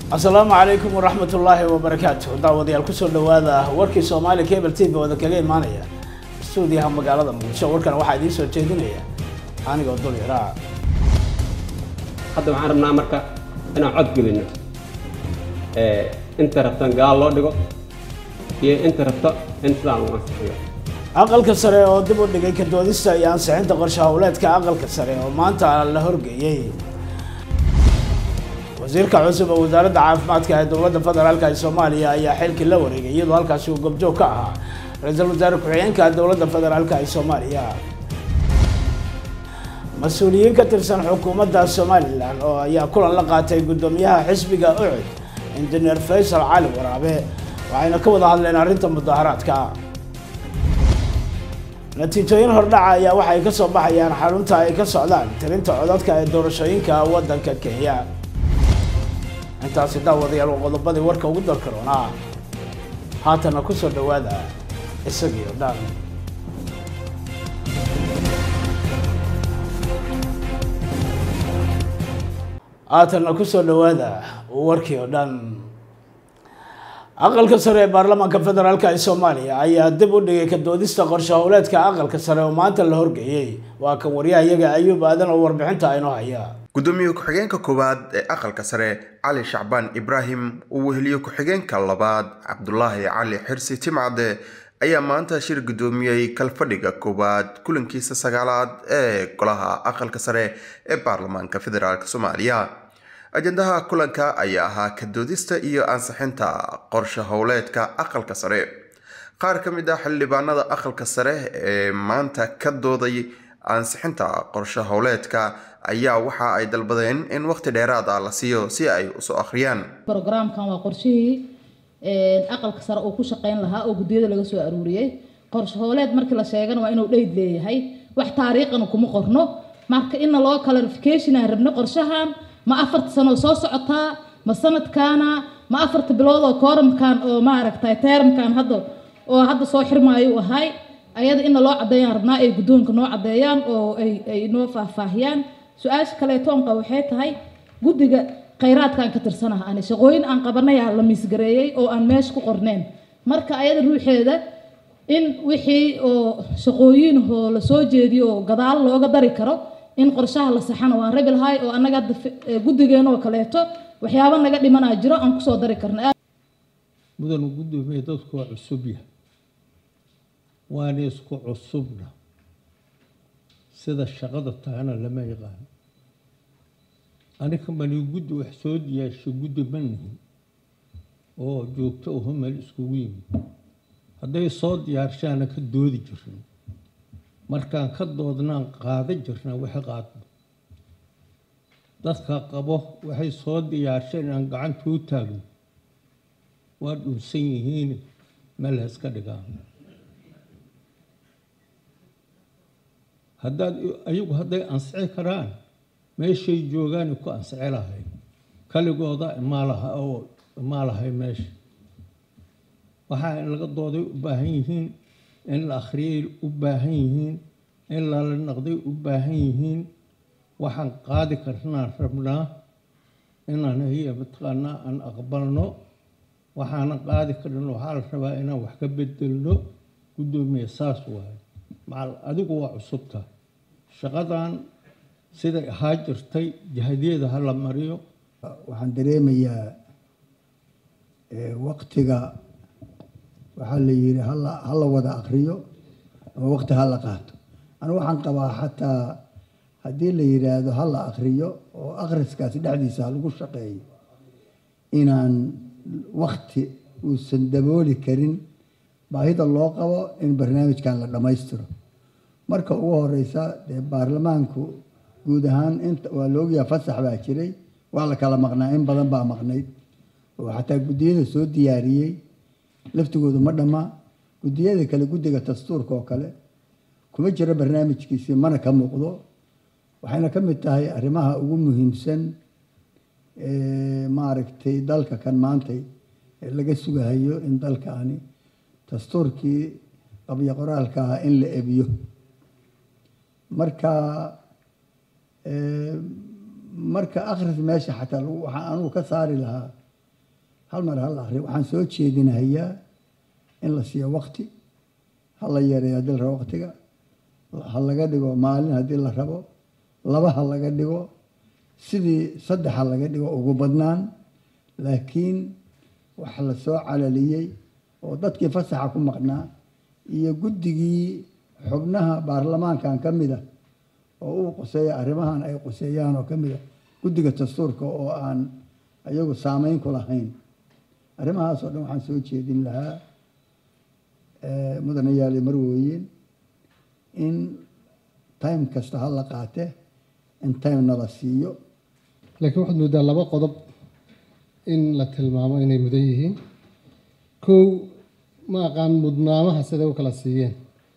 asalaamu calaykum waraxmat ullaahi wabarakaatu daawadayaal kusoo dhawaada warkii soomaali cable t v ooda kaga imaanaya stuudiyaha magaalada muqdisho warkan waxaa idiin soo jeedinaya anigoo dul yaraa hadda waxaan rabnaa marka inaan cod gelino inta rabtan gaal loo dhigo iyo inta rabto in sidaan lagu ansixiyo aqalka sare oo dib u dhigay ka doodista iyo ansixinta qorshe howleedka aqalka sare oo maanta la horgeeyey wasiirka cusub ee wasaaradda caafimaadka ee dowladda federaalk ee soomaaliya ayaa xilkii la wareegay iyadoo halkaasi uu gobjoog ka ahaa ra-iisul wasaare ku-xigeenka dowladda federaalk ee soomaaliya mas-uuliyiin ka tirsan xukuumadda somalilan oo ayaa kulan la qaatay guddoomiyaha xisbiga ucud injineer faysal cali waraabe waxayna ka wada hadleen arrinta mudaharaadka natiijooyin hordhaca ayaa waxay ka soo baxayaan xarunta ay ka socdaan tirinta codadka ee doorashooyinka waddanka kenya intaasi daawadayaal waa qodobadii warka ugu dalka roonaa haatana kusoo dhawaada isagii oo dhan haatana kusoo dhawaada warkii oo dhan aqalka sare ee baarlamaanka federaalk ee soomaaliya ayaa dib u dhigay ka doodista qorshe howleedka aqalka sare oo maanta la horgeeyey waa kan waryahayaga ayuub aadan oo warbixinta aynoo haya gudoomiye ku-xigeenka koowaad ee aqalka sare cali shacbaan ibraahim uu weheliye ku-xigeenka labaad cabdulaahi cali xirsi timcade ayaa maanta shir gudoomiyey kalfadhiga koowaad kulankiisa sagaalaad ee golaha aqalka sare ee baarlamaanka federaalk soomaaliya ajendaha kulanka ayaa ahaa ka doodista iyo ansixinta qorshe howleedka aqalka sare qaar ka mid ah xildhibaanada aqalka sare ee maanta ka dooday ansixinta qorshe howleedka ayaa waxa ay dalbadeen in waqti dheeraad ah la siiyo si ay usoo akhriyaan brogramkan waa qorshihii aqalka sare uu ku shaqeyn lahaa oo guddiyada laga soo aruuriyey qorshe howleed markii la sheegana waa inuu dheyd leeyahay wax taariikhana kuma qorno marka ina loo clarification aan rabno qorshahan ma afarta sano soo socotaa ma sanadkaana ma afarta bilood oo kooramkan oo maaragtay teeramkan hadda oo hadda soo xirmaayo ahay ayada ina loo cadeeyaan rabnaa ay guddoonka noo cadeeyaan oo ay ay noo faahfaahiyaan su-aasha kaleeto onqa waxay tahay guddiga khayraadkaan ka tirsanaha ani shaqooyin aan qabanayaa la miisgareeyey oo aan meesha ku qorneen marka ayada ruuxeeda in wixii oo shaqooyin oo la soo jeediyo oo gadaal looga dari karo in qorshaha la saxana waan rabi lahay oo annaga hadda guddigeenoo kaleeto waxyaaba naga dhimanaa jiro aan kusoo dari karna mudanu guddoomiye dadku waa cusub yahay waana isku cusubna sida shaqada tahana lama yaqaano aniga mani guddi wax soo diyaasho guddi ma nihin oo joogto uho meel iskugu yimid hadday soo diyaarshaana ka doodi jirna markaan ka doodnaan qaada jirna waxa qaadno dadka qabo waxay soo diyaarsheen inaan gacanta u taagno waa dhunsan yihiin meel ha iska dhigaan haddaad ayagu hadday ansixi karaan meeshay joogaani ku ansixi lahayd kaligooda imaa laha oo imaa lahay meesha waxaa in laga dooday u baahan yihiin in la akhriyay u baahan yihiin in lala naqday u baahan yihiin waxaan qaadi karnaan rabnaa inaan hiya mataqaanaa aan aqbalno waxaana qaadi karna waxaa la rabaa inaan wax ka bedelno guddoomiye saas waaye macal adigu waa cusubta shaqadan siday ahaa jirtay jahadiyada ha la mariyo waxaan dareemayaa waqtiga waxaa la yidhi hala hala wada akriyo ama waqti hala qaato anu waxaan qabaa xataa haddii la yidhaahdo hala akriyo oo akhriskaasi dhexdiisa ha lagu shaqeeyo inaan wakti uusan dabooli karin baahida loo qabo in barnaamijkan la dhammaystiro marka ugu horeysa dee baarlamaanku guud ahaan inta waa laogyaha fasax baa jiray waa la kala maqnaa in badan baa maqnayd oo xataa guddiyada soo diyaariyey laftigoodu ma dhammaa guddiyada kale guddiga dastuurka oo kale kuma jiro barnaamijkiisii mana ka muuqdo waxayna ka mid tahay arrimaha ugu muhiimsan maaragtay dalka kan maantay ee laga sugahayo in dalkaani dastuurkii qabyo qoraalka ah in la ebiyo marka marka akhris meesha xataa lagu- waxaan anugu ka saari lahaa hal mar hal akhriyo waxaan soo jeedinahayaa in la siiyo waqti ha la yareeyo haddii la rabo waqtiga ha laga dhigo maalin haddii la rabo laba ha laga dhigo sidii saddex ha laga dhigo ugu badnaan laakiin wax la soo calaliyey oo dadkii fasaxa ku maqnaa iyo guddigii xubnaha baarlamaankan ka mid a oo uu quseeya arrimahan ay quseeyaan oo ka mid a guddiga dastuurka oo aan iyagu saameyn ku lahayn arrimahaas oo dhan waxaan soo jeedin lahaa mudanayaali marwooyin in time kasta ha la qaate in time nala siiyo laakiin waxaad moodaa laba qodob in la tilmaamo inay mudan yihiin kow ma aqaan mudnaamaha siday u kala siiyeen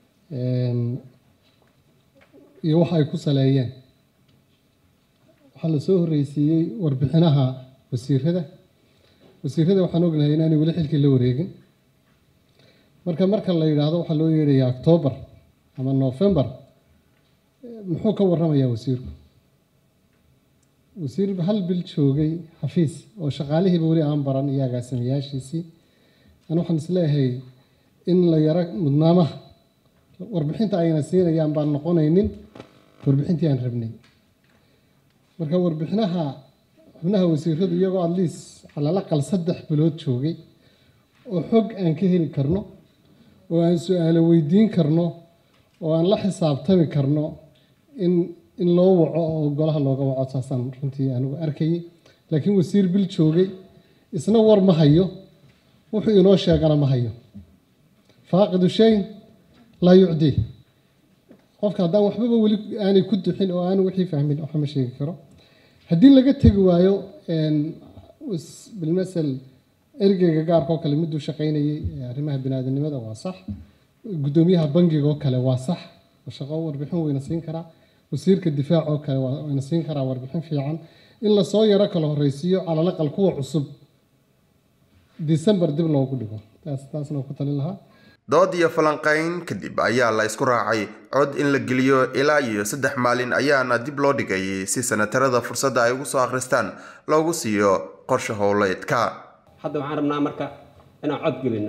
iyo waxa ay ku saleeyeen waxaa la soo horreysiiyey warbixinaha wasiirada wasiirada waxaan ognahay inaanay weli xilkii la wareegin marka marka la yidhaahdo waxaa loo yeedhayaa octoobar ama novembar muxuu ka warramayaa wasiirku wasiir hal bil joogay xafiis oo shaqaalihiiba weli aan baran iyo agaasimayaashiisii an waxaan isleeyahay in la yaro mudnaamaha warbixinta ayna siinayaan baan noqonaynin warbixintii aan rabnay marka warbixinaha xubnaha wasiiradu iyagoo atleast calalaqal saddex bilood joogay oo xog aan ka heli karno oo aan su-aalo weydiin karno oo aan la xisaabtami karno in in loo waco oo golaha looga waco saasaan runtii anigu arkayay laakiin wasiir bil joogay isna war ma hayo wuxuu inoo sheegana ma hayo faaqidu shay laa yucdii qofka haddaan waxbaba weli aanay ku duxin oo aanu wixii fahmin waxa ma sheegi karo haddii laga tegi waayo bilmasel ergeyga gaarka oo kale miduu shaqaynayay arrimaha biniaadanimada waa sax guddoomiyaha bangiga oo kale waa sax shaqo warbixin wayna siin karaa wasiirka difaac oo kale wayna siin karaa warbixin fiican in lasoo yaro kala horreysiiyo calalaqal kuwa cusub december dib loogu dhigo taas taasna ku talin lahaa dood iyo falanqayn kadib ayaa la isku raacay cod in la geliyo ilaa iyo saddex maalin ayaana dib loo dhigay si sanatarada fursadda ay ugu soo akhristaan loogu siiyo qorshe howleedka hadda waxaan rabnaa marka inaan cod gelino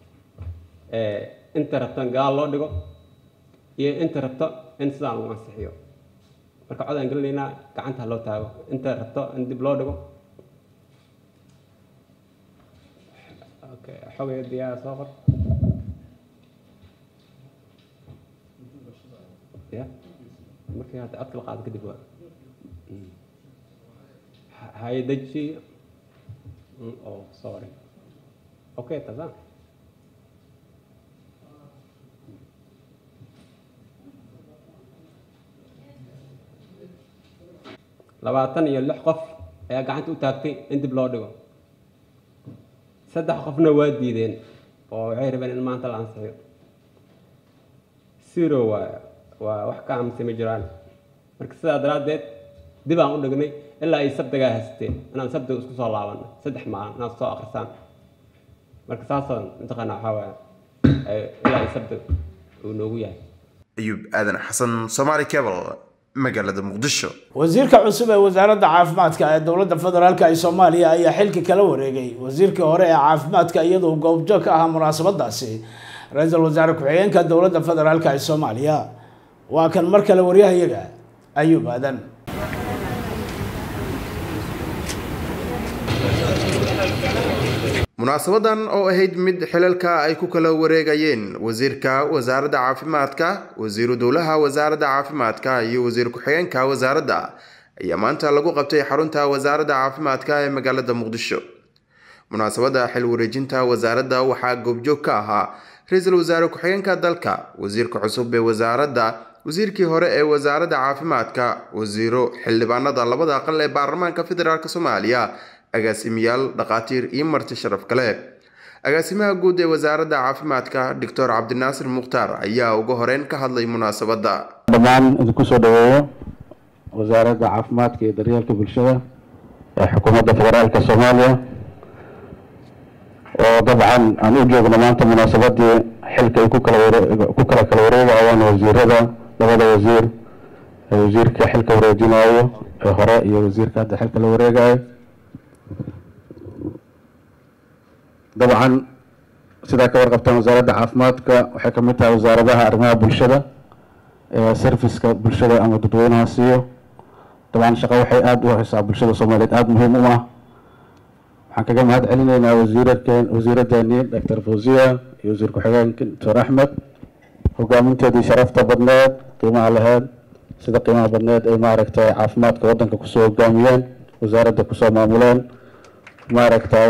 inta rabto in gaal loo dhigo iyo inta rabto in sidaan lagu ansixiyo marka cod aan gelinaynaa gacanta loo taago inta rabto in dib loo dhigo xogay diyaara soo qor ya markii hadda codka la qaado kadib waa haydaji oh sorry okay tazam labaatan iyo lix qof ayaa gacanta u taagtay in dib loo dhigo saddex qofna waa diideen oo waxay rabeen in maanta la ansixiyo zero waa waa wax ka aamusay ma jiraan marka sidaa daraaddeed dib aan u dhignay ilaa ay sabdigaa haysteen inaan sabdiga isku soo laabanno saddex maalin inaad soo akrisaan marka saasaan mataqaanaa waxaa waaya ilaa ay sabdiga uu noogu yahay ayuub aadan xasan somaali cable magaalada muqdisho wasiirka cusub ee wasaaradda caafimaadka ee dowladda federaalk ee soomaaliya ayaa xilka kala wareegay wasiirkii hore ee caafimaadka iyadoo goobjoog ka ahaa munaasabadaasi ra-iisul wasaare ku-xigeenka dowladda federaalk ee soomaaliya waa kan mar kale waryahayaga ayuub aadan munaasabadan oo ahayd mid xilalka ay ku kala wareegayeen wasiirka wasaaradda caafimaadka wasiiru dowlaha wasaaradda caafimaadka iyo wasiir ku-xigeenka wasaaradda ayaa maanta lagu qabtay xarunta wasaaradda caafimaadka ee magaalada muqdisho munaasabadda xil wareejinta wasaaradda waxaa goobjoog ka ahaa ra-iisul wasaare ku-xigeenka dalka wasiirka cusub ee wasaaradda wasiirkii hore ee wasaaradda caafimaadka wasiiro xildhibaanada labada aqal ee baarlamaanka federaalk soomaaliya agaasimayaal dhakhaatiir iyo marti sharaf kale agaasimaha guud ee wasaaradda caafimaadka doctor cabdinaasir mukhtaar ayaa ugu horeyn ka hadlay munaasabadda dhammaan idinku soo dhaweeyo wasaaradda caafimaadka iyo daryeelka bulshada ee xukuumadda federaalka soomaaliya oo dabcan aan u joogno maanta munaasabadii xilka ay ku kala ku kala kala wareegayaan wasiirada labada wasiir ee wasiirka xilka wareejinayo ee hore iyo wasiirka hadda xilka la wareegayo dabcan sidaa ka warqabtaan wasaaradda caafimaadka waxay ka mid tahay wasaaradaha arrimaha bulshada ee serviska bulshada ama dadweynaha siiyo dabcan shaqo waxay aada u haysaa bulshada soomaaliyeed aada muhiim u ah waxaan kaga mahad celinaynaa wasiirarkeen wasiiradeeni doctor fawziya iyo wasiir ku-xigeenka doctor axmed hogaaminteedii sharafta badneed qiimaha laheyd sida qiimaha badneed ay maaragtay caafimaadka waddanka kusoo hogaamiyeen wasaaradda kusoo maamuleen maaragtay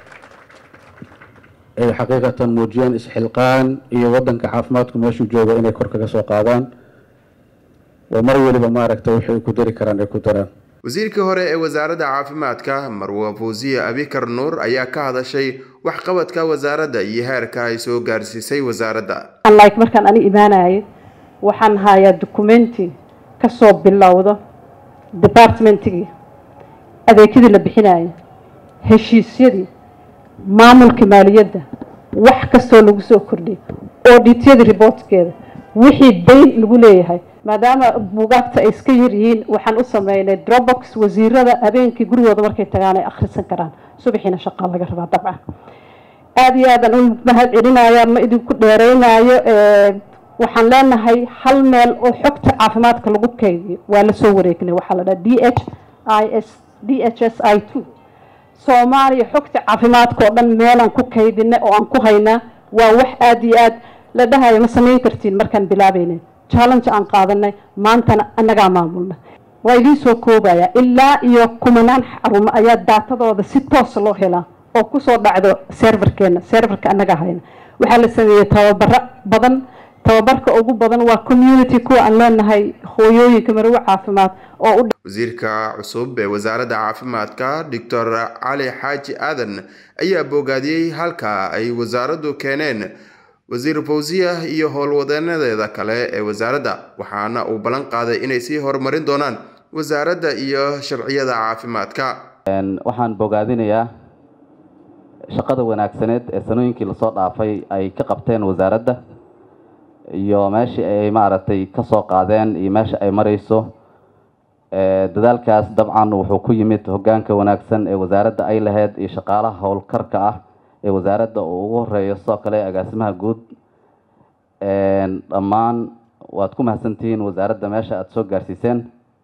ay xaqiiqatan muujiyeen isxilqaan iyo waddanka caafimaadku meeshuu joogo inay kor kaga soo qaadaan oo mar weliba maaragtay wixii ay ku dari karaan ay ku daraan wasiirkii hore ee wasaaradda caafimaadka marwa fawziya abikar nuur ayaa ka hadashay waxqabadka wasaaradda iyo heerka ay soo gaarsiisay wasaaradda unlike markaan ani imaanayay waxaan hayaa documenti kasoo bilowdo departmentigii adeegyadii la bixinayay heshiisyadii maamulka maaliyadda wax kastoo lagu soo kordhiyay audityadii reportkeeda wixii dayn lagu leeyahay maadaama buugaagta ay iska yar yihiin waxaan u sameynay dropbox wasiirada habeenkii gurigooda markay tagaan ay akhrisan karaan subaxiina shaqaa laga rabaa dabcan aada iyo aadaan u mahad celinaya ma idinku dheereynayo waxaan leenahay hal meel oo xogta caafimaadka lagu kaydiyo waa lasoo wareegnay waxaa la dhaha d h i s d h s i two soomaaliya xogta caafimaadka oo dhan meelaan ku kaydinay oo aan ku haynaa waa wax aada iyo aad la dhahayo ma samayn kartiin markaan bilaabeynay challenge aan qaadanay maantana annagaa maamulna waa idiin soo koobaya ilaa iyo kumanaan xarumo ayaa daatadooda si toosa loo helaa oo kusoo dhacdo serverkeena serverka annagaa hayna waxaa la sameeyey tababaro badan tababarka ugu badan waa community kuwa aan leenahay hooyooyinka marwo caafimaad oo u wasiirka cusub ee wasaaradda caafimaadka doctor cali xaaji aadan ayaa boogaadiyey halka ay wasaaraddu keeneen wasiir fawziya iyo howlwadeenadeeda kale ee wasaaradda waxaana uu ballan qaaday inay sii horumarin doonaan wasaaradda iyo sharciyada caafimaadka waxaan bogaadinayaa shaqada wanaagsaneed ee sanooyinkii lasoo dhaafay ay ka qabteen wasaaradda iyo meeshii ay maaragtay kasoo qaadeen iyo meesha ay mareyso dadaalkaas dabcan wuxuu ku yimid hogaanka wanaagsan ee wasaaradda ay lahayd iyo shaqaalaha howlkarka ah ee wasaaradda uu ugu horeeyo sidoo kale agaasimaha guud dhammaan waad ku mahadsantihiin wasaaradda meesha aada soo gaarsiiseen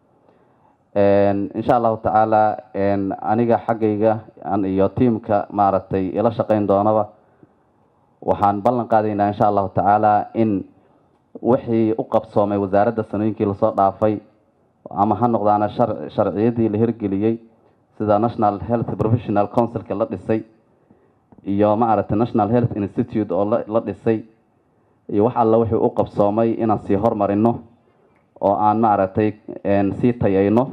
insha allahu tacaala aniga xaggayga iyo tiamka maaragtay ila shaqeyn doonaba waxaan ballan qaadaynaa insha allahu tacaala in wixii u qabsoomay wasaaradda sanooyinkii lasoo dhaafay ama ha noqdaana sharciyadii la hirgeliyey sida national health professional councilka la dhisay iyo maaragtay national health institute oo la dhisay iyo wax alla wixii u qabsoomay inaan sii hormarino oo aan maaragtay sii tayayno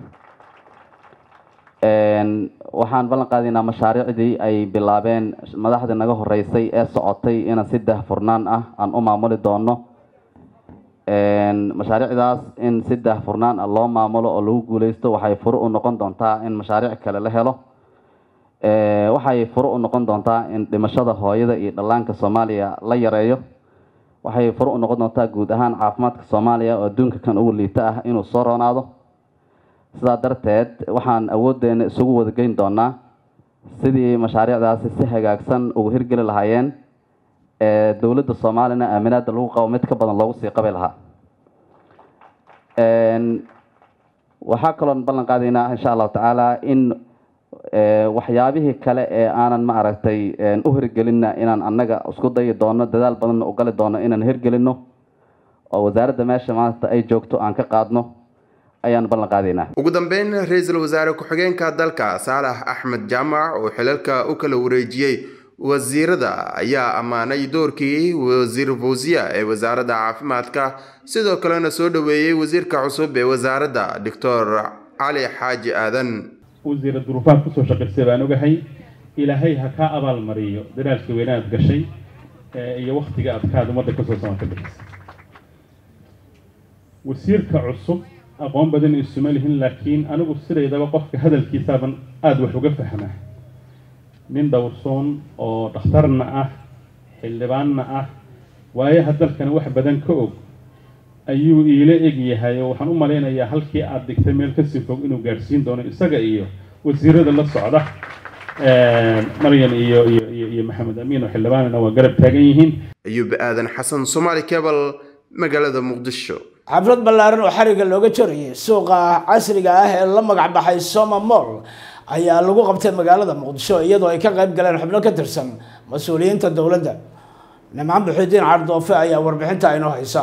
waxaan ballan qaadaynaa mashaariicdii ay bilaabeen madaxdii naga horeysay ee socotay inaan si daahfurnaan ah aan u maamuli doono mashaariicdaas in si daahfurnaan ah loo maamulo oo lagu guuleysto waxay furo u noqon doontaa in mashaariic kale la helo waxay furo u noqon doontaa in dhimashada hooyada iyo dhallaanka soomaaliya la yareeyo waxay furo u noqon doontaa guud ahaan caafimaadka soomaaliya oo adduunka kan ugu liita ah inuu soo roonaado sidaa darteed waxaan awooddeena isugu wadageyn doonaa sidii mashaariicdaasi si hagaagsan ugu hirgeli lahaayeen ee dowladda soomaaliyana aaminaada lagu qabo mid ka badan loogu sii qabi lahaa waxaa kaloon ballan qaadaynaa insha allahu tacaala in waxyaabihii kale ee aanan maaragtay u hirgelinna inaan annaga isku dayi doono dadaal badanna u gali doono inaan hirgelino oo wasaaradda meesha maanta ay joogto aan ka qaadno ayaan ballan qaadaynaa ugu dambeyn ra-iisul wasaare ku-xigeenka dalka saalax axmed jaamac oo xilalka u kala wareejiyey wasiirada ayaa ammaanay doorkii wasiir fawziya ee wasaaradda caafimaadka sidoo kalena soo dhoweeyey wasiirka cusub ee wasaaradda doctor cali xaaji aadan wasiira duruufaad kusoo shaqaysay baan ogahay ilaahay ha kaa abaalmariyo dadaalkii weynaad gashay iyo waktiga adkaad ummadda kasoo samata bixisay wasiirka cusub aqoon badan isuma lihin laakiin anigu sidaydaba qofka hadalkiisaaban aada wax uga fahmaa nin dhowrsoon oo dhakhtarna ah xildhibaanna ah waayaha dalkana wax badan ka og ayuu iila eg yahay oo waxaan u malaynayaa halkii aada dhigtay meel kasii fog inuu gaadhsiin doono isaga iyo wasiirada la socda maryan iyo iyo iyo iyo maxamed amiin oo xildhibaanana waa garab taagan yihiin ayuub aadan xasan somaali cebal magaalada muqdisho xaflad ballaaran oo xariga looga jarayay suuqa casriga ah ee la magac baxay soma mall ayaa lagu qabtay magaalada muqdisho iyadoo ay ka qayb galeen xubno ka tirsan mas-uuliyiinta dowladda nimcaan buxidiin cardoofe ayaa warbixinta inoo haysa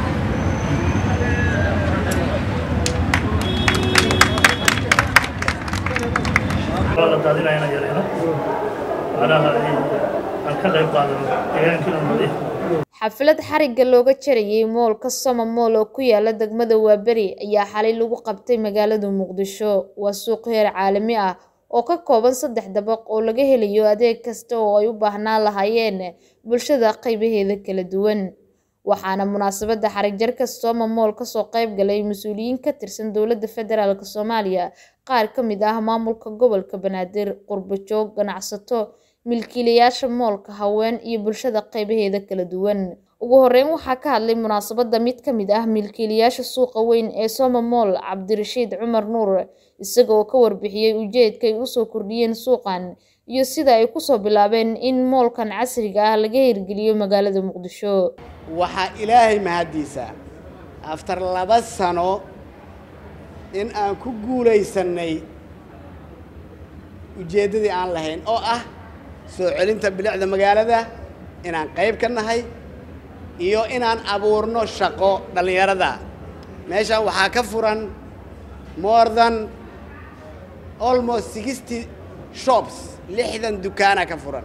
xaflad xarigga looga jarayay moolka soma mool oo ku yaala degmada waaberi ayaa xalay lagu qabtay magaalada muqdisho waa suuq heer caalami ah oo ka kooban saddex dabaq oo laga helayo adeeg kasta oo ay u baahnaan lahaayeen bulshada qaybaheeda kala duwan waxaana munaasabadda xarigjarka soma mool kasoo qayb galay mas-uuliyiin ka tirsan dowladda federaalk soomaaliya qaar ka mid ah maamulka gobolka banaadir qurbo joog ganacsato milkiilayaasha moolka haween iyo bulshada qaybaheeda kala duwan ugu horeyn waxaa ka hadlay munaasabadda mid ka mid ah milkiilayaasha suuqa weyn ee soma mool cabdirashiid cumar nuur isaga oo ka warbixiyey ujeedka ay usoo kordhiyeen suuqan iyo sida ay kusoo bilaabeen in moolkan casriga ah laga hirgeliyo magaalada muqdisho waxaa ilaahay mahaddiisa aftar laba sano in aan ku guulaysanay ujeeddadii aan lahayn oo ah soo celinta bilicda magaalada inaan qayb ka nahay iyo inaan abuurno shaqo dhallinyarada meeshaan waxaa ka furan more than almost sixty shops lixdan dukaana ka furan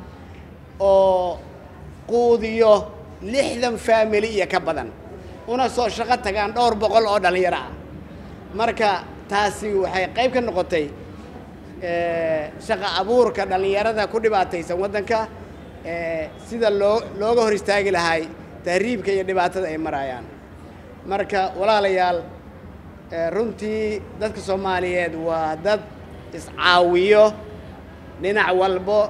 oo quudiyo lixdan family iyo ka badan una soo shaqo tagaan dhowr boqol oo dhallinyaro ah marka taasi waxay qayb ka noqotay shaqa abuurka dhallinyarada ku dhibaataysan waddanka sida loo looga hor istaagi lahay tahriibka iyo dhibaatada ay marayaan marka walaalayaal runtii dadka soomaaliyeed waa dad iscaawiyo dhinac walbo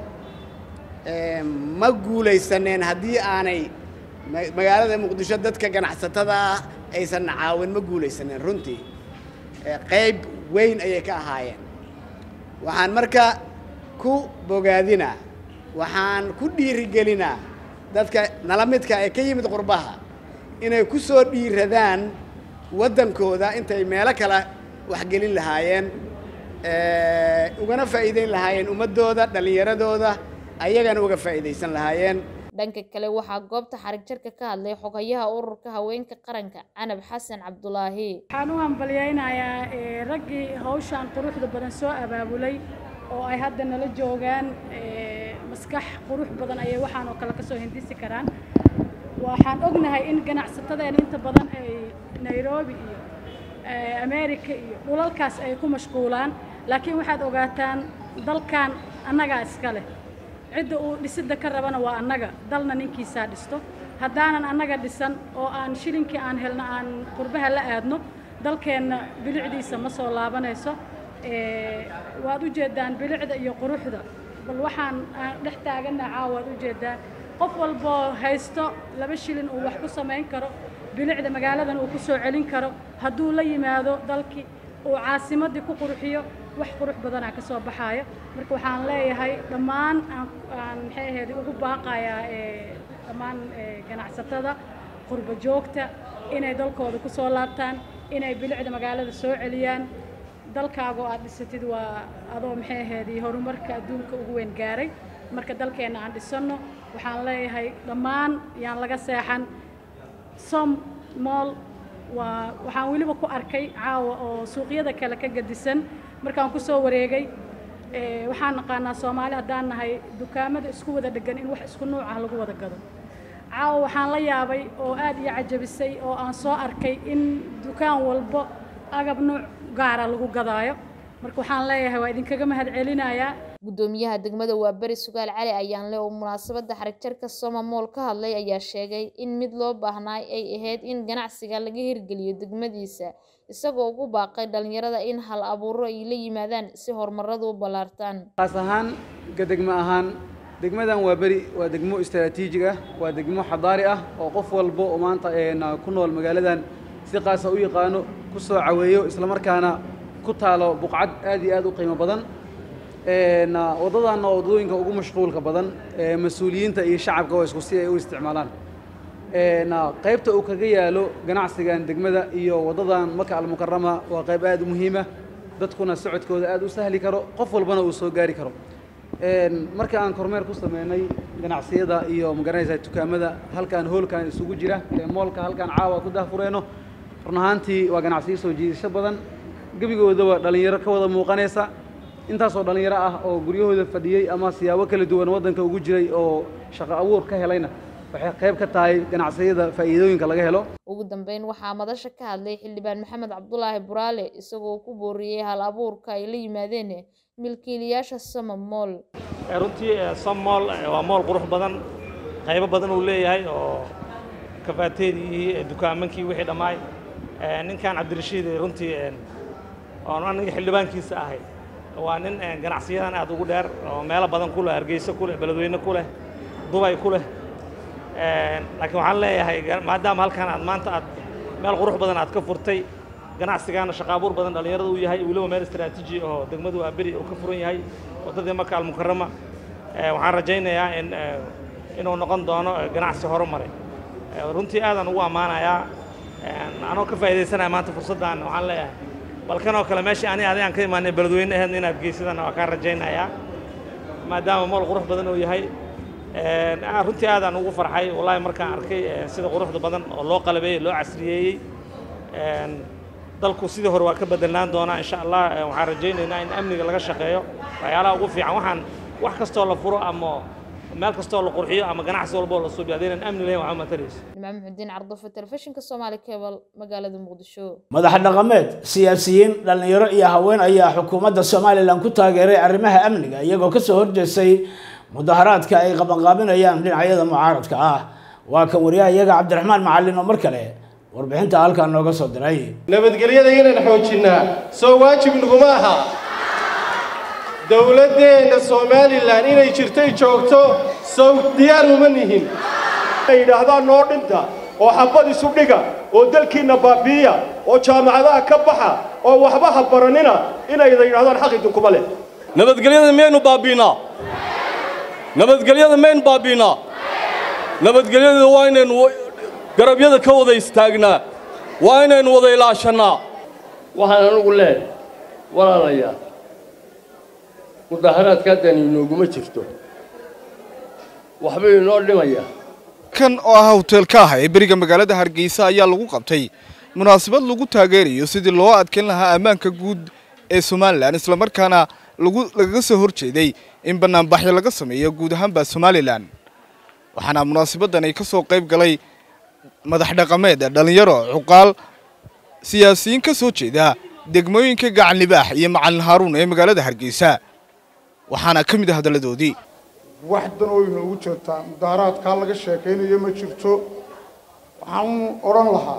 ma guulaysaneen haddii aanay magaalada muqdisho dadka ganacsatada ah aysan caawin ma guulaysaneen runtii qayb weyn ayay ka ahaayeen waxaan marka ku bogaadinaa waxaan ku dhiirigelinaa dadka nala midka ee ka yimid qurbaha inay ku soo dhiiradaan waddankooda intay meelo kale waxgelin lahaayeen ugana faa'iideyn lahaayeen ummaddooda dhallinyaradooda ayagana uga faa'iidaysan lahaayeen dhanka kale waxaa goobta xarig jarka ka hadlay xogayaha ururka haweenka qaranka canab xasan cabdulaahi waxaan u hambalyaynayaa raggii hawshaan quruxda badan soo abaabulay oo ay hadda nala joogaan maskax qurux badan ayay waxaan oo kale kasoo hindisi karaan waxaan ognahay in ganacsatadeena inta badan ay nairobi iyo america iyo dhulalkaas ay ku mashquulaan laakiin waxaad ogaataan dalkan annagaa iska leh cidda uu dhisidda ka rabana waa annaga dalna ninkiisaa dhisto haddaanan annaga dhisan oo aan shilinkii aan helno aan qurbaha la aadno dalkeenna bilicdiisa ma soo laabanayso waad u jeedaan bilicda iyo quruxda bal waxaan aan dhex taaganna caawa waad u jeedaan qof walboo haysto laba shilin uu wax ku samayn karo bilicda magaaladan uu ku soo celin karo hadduu la yimaado dalkii uu caasimaddii ku qurxiyo wax qurux badanaa ka soo baxaayo marka waxaan leeyahay dhammaan aan maxay ahayd ugu baaqayaa dhammaan ganacsatada qurba joogta inay dalkooda ku soo laabtaan inay bilicda magaalada soo celiyaan dalkaagoo aad dhisatid waa adoo maxay ahayd horumarka adduunka ugu weyn gaaray marka dalkeenna aan dhisanno waxaan leeyahay dhammaan yaan laga seexan som mool waa waxaan weliba ku arkay caawa oo suuqyada kale ka gadisan markaan ku soo wareegay waxaan naqaanaa soomaali haddaan nahay dukaamada isku wada dhegan in wax isku nuuc ah lagu wada gado caawa waxaan la yaabay oo aad iyo cajabisay oo aan soo arkay in dukaan walbo agab nuuc gaara lagu gadaayo marka waxaan leeyahay waa idinkaga mahad celinayaa gudoomiyaha degmada waa beri sugaal cali ayaanle oo munaasabadda xarigjarka soma mool ka hadlay ayaa sheegay in mid loo baahnaay ay ahayd in ganacsiga laga hirgeliyo degmadiisa isagoo ugu baaqay dhallinyarada in hal abuuro ay la yimaadaan si horumaradu u ballaartaan qaas ahaan ga degmo ahaan degmadan waa beri waa degmo istaraatiijig ah waa degmo xadaari ah oo qof walba oo maanta ku nool magaaladan si qaasa u yaqaano ku soo caweeyo islamarkaana ku taalo buqcad aad iyo aad u qiimo badan Een, ah, waddadan waa waddooyinka ugu mashquulka badan ee mas-uuliyiinta iyo shacabka waa isku si ay u isticmaalaan Een, ah, qaybta uu kaga yaalo ganacsigan degmada iyo waddadan maka almukarama waa qayb aad u muhiima dadkuna socodkooda aad u sahli karo qof walbana uu soo gaari karo Een, marka aan kormeer ku sameynay ganacsiyada iyo magaranaysa dukaamada halkan hoolkan isugu jira ee moolka halkan caawa ku daahfureeno run ahaantii waa ganacsiyo soo jiidasho badan gebigoodaba dhallinyaro ka wada muuqanaysa intaasoo dhallinyaro ah oo guryahooda fadhiyey ama siyaabo kala duwan waddanka ugu jiray oo shaqo abuur ka helayna waxay qayb ka tahay ganacsiyada faa'iidooyinka laga helo ugu dambeyn waxaa madasha ka hadlay xildhibaan maxamed cabdulaahi buraale isagoo ku booriyey hal abuurka ay la yimaadeen milkiilayaasha sama mool Eh, runtii eh, som mool eh, waa mool qurux badan qaybo badan uu leeyahay oo kafaateedii eh, dukaamankii wixii dhammaay Eh, ninkan cabdirashiid eh, runtii eh, oon aniga xildhibaankiisa ahay waa nin eh, ganacsiyadan aad ugu dheer oo meelo badan ku leh hargeysa ku leh beledweyne ku leh dubay ku leh Eh, laakiin waxaan leeyahay ga- maadaama halkan aad maanta aad meel qurux badan aad ka furtay ganacsigaana shaqo abuur badan dhallinyarada uu yahay weliba meel istaraatiiji oo degmadu waa beri uu ka furan yahay waddadii maka almukarama Eh, waxaan rajaynayaa in eh, inuu noqon doono eh, ganacsi horumare Eh, runtii aadaan ugu ammaanayaa Eh, anoo ka faa'iidaysanaya maanta fursaddan waxaan leeyahay balkan oo kale meeshii ani adi aan ka imaanay beledweyne aheedna inaad geysadana waa kaan rajaynayaa maadaama mool qurux badan uu yahay Eh, ah, runtii aadaan ugu farxay wallaahi markaan arkay eh, sida quruxda badan oo loo qalabeeyey loo casriyeeyey Eh, dalku sidii hore waa ka bedelnaan doonaa insha allah Eh, waxaan rajaynaynaa in amniga laga shaqeeyo waxyaalaha ugu fiican waxaan wax kastoo la furo ama meel kastoo la qurxiyo ama ganacsi walboo la suubiyo haddaynan amni lahayn waxba matarayso nimco muxudiin cardofo telefishinka soomaali cable magaalada muqdisho madax dhaqameed siyaasiyiin dhallinyaro iyo haween ayaa xukuumadda somalilan ku taageeray arrimaha amniga iyagoo kasoo horjeestay mudaharaadka ay qabanqaabinayaan dhinacyada mucaaradka ah waa kan wariyaha iyaga cabdiraxmaan macalin oo mar kale warbixinta halkaa nooga soo diray nabadgelyada inaan xoojinnaa soo waajib naguma aha dowladdeenna somalilan inay jirtay joogto sow diyaar uma nihin ay yidhaahdaan noo dhinta oo xabad isu dhiga oo dalkiinna baabi'iya oo jaamacadaha ka baxa oo waxba ha baranina inayda yidhahdaan xaq idinkuma leh nabadgelyada miyaynu baabiinaa nabadgelyada maynu baabiinaa nabadgelyada waa inaynu garabyada ka wada istaagnaa waa inaynu wada ilaashannaa waxaan anugu leeyahay walaalayaal mudaharaadka haddaan inooguma jirto waxbay inoo dhimayaa kan oo ah hoteelka ah ee beriga magaalada hargeysa ayaa lagu qabtay munaasabad lagu taageerayo sidii loo adkeyn lahaa ammaanka guud ee somalilan islamarkaana lagu lagaga soo horjeeday in banaanbaxyo laga sameeyo guud ahaanba somalilan waxaana munaasabaddan ay ka soo qayb galay madax dhaqameed dhallinyaro cuqaal siyaasiyiin ka soo jeeda degmooyinka gacan libaax iyo macalin haaruun ee magaalada hargeysa waxaana ka mid ah hadalladoodii wax dan oo inoogu jirtaa mudaaharaadkaa laga sheekaynayo ma jirto waxaan odhan lahaa